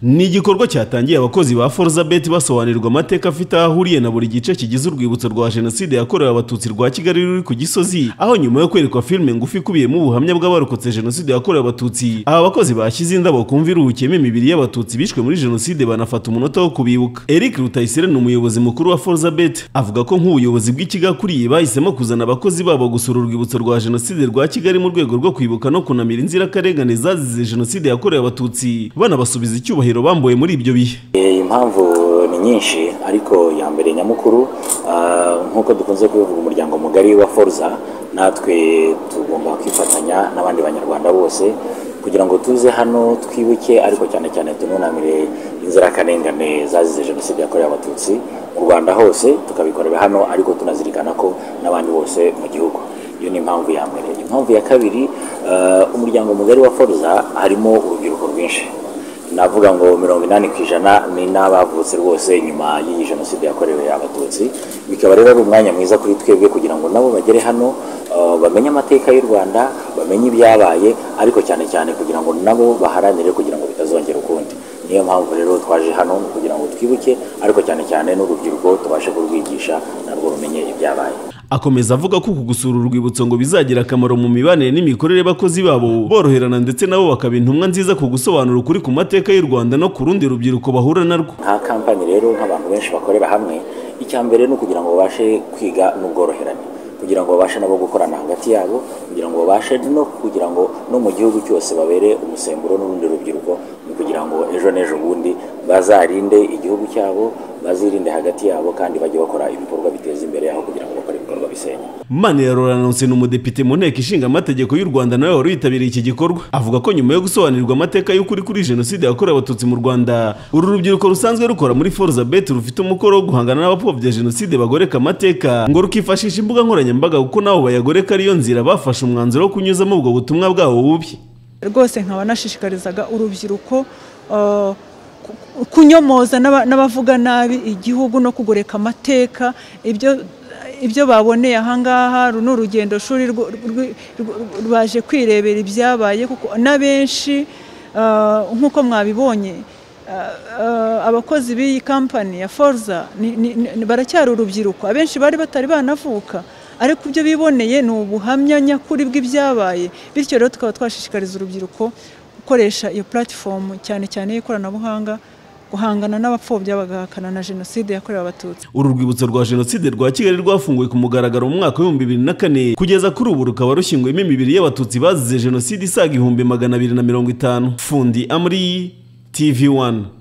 ni igikorwa cyatangiye abakozi ba forzabeti basobanurirwa amateka afite aho ahuriye na buri gice kigize urwibutso rwa jenoside yakorewe abatutsi rwa kigali ruri ku gisozi aho nyuma yo kwerekwa filime ngufi ikubiyemo ubuhamya bw'abarokotse jenoside yakorewe abatutsi aba bakozi bashyize indabo ku mva iruhukiyemo imibiri y'abatutsi bishwe muri jenoside banafata umunota wo kubibuka eric rutayisire ni umuyobozi mukuru wa forzabeti avuga ko nk'ubuyobozi bw'ikigakuriye bahisemo kuzana abakozi babo gusura urwibutso rwa jenoside rwa kigali mu rwego rwo kwibuka no kunamira inzirakarengane zazize jenoside yakorewe abatutsi banabasubiza icyubahiro bambuwe muri ibyo bihe Eh, impamvu ni nyinshi ariko ya mbere nyamukuru ah, nk'uko dukunze kubivuga umuryango mugari wa foruza natwe tugomba kwifatanya n'abandi banyarwanda bose kugira ngo tuze hano twibuke ariko cyane cyane tununamire inzirakarengane zazize jenoside yakorewe abatutsi mu rwanda hose tukabikorera hano ariko tunazirikana ko n'abandi bose mu gihugu iyo ni impamvu ya mbere impamvu ya kabiri ah, umuryango mugari wa foruza harimo urubyiruko rwinshi navuga ngo mirongo inani ku ijana ni n'abavutse rwose nyuma y'iyi jenoside yakorewe abatutsi bikaba rero ari umwanya mwiza kuri twebwe kugira ngo nabo bagere hano uh, bamenye amateka y'u rwanda bamenye ibyabaye ariko cyane cyane kugira ngo nabo baharanire kugira ngo bitazongera ukundi niyo mpamvu rero twaje hano ni kugira ngo twibuke ariko cyane cyane n'urubyiruko tubashe kurwigisha narwo rumenye ibyabaye Akomeza avuga ko uku gusura urwibutso ngo bizagira akamaro mu mibanire n'imikorere y'abakozi babo boroherana ndetse nabo bakaba intumwa nziza ku gusobanura ukuri ku mateka y'u Rwanda no ku rundi rubyiruko bahura narwo nka kampani rero nk'abantu benshi bakorera hamwe icya mbere ni ukugira ngo babashe kwiga n'ubworoherane kugira ngo babashe nabo gukorana hagati yabo kugira ngo babashe no kugira ngo no mu gihugu cyose babere umusemburo n'urundi rubyiruko ni kugira ngo ejo n'ejo bundi bazarinde igihugu cyabo bazirinde hagati yabo kandi bajye bakora ibikorwa biteza imbere aho kugira ngo bakore ibikorwa bisenya Manirarora Laurence ni umudepite mu nteko ishinga amategeko y'u Rwanda nawe wari witabiriye iki gikorwa avuga ko nyuma yo gusobanurirwa amateka y'ukuri kuri jenoside yakorewe abatutsi mu Rwanda uru rubyiruko rusanzwe rukora muri Forza Bet rufite umukoro wo guhangana n'abapfobya jenoside bagoreka amateka ngo rukifashisha imbuga nkoranyambaga kuko nabo bayagoreka ariyo nzira bafashe umwanzuro wo kunyuzamo ubwo butumwa bwabo bubi rwose nkaba nashishikarizaga urubyiruko eh, ku- kunyomoza n'aba- n'abavuga nabi igihugu no kugoreka amateka ibyo ibyo baboneye ahangaha uru ni urugendo shuri rwo- rwi- rwo- rwaje kwirebera ibyabaye kuko n'abenshi eh, nk'uko mwabibonye eh, eh, abakozi b'iyi kampani ya forza ni- ni- ni- baracyari urubyiruko abenshi bari batari banavuka ariko ibyo biboneye ni ubuhamya nyakuri bw'ibyabaye bityo rero tukaba twashishikariza urubyiruko gukoresha iyo puratifomu cyane cyane y'ikoranabuhanga guhangana n'abapfobya bagahakana na jenoside yakorewe abatutsi uru rwibutso rwa jenoside rwa kigali rwafunguwe ku mugaragaro mu mwaka w'ibihumbi bibiri na kane kugeza kuri ubu rukaba rushyinguyemo imibiri y'abatutsi bazize jenoside isaga ibihumbi magana abiri na mirongo itanu fundi amri tv one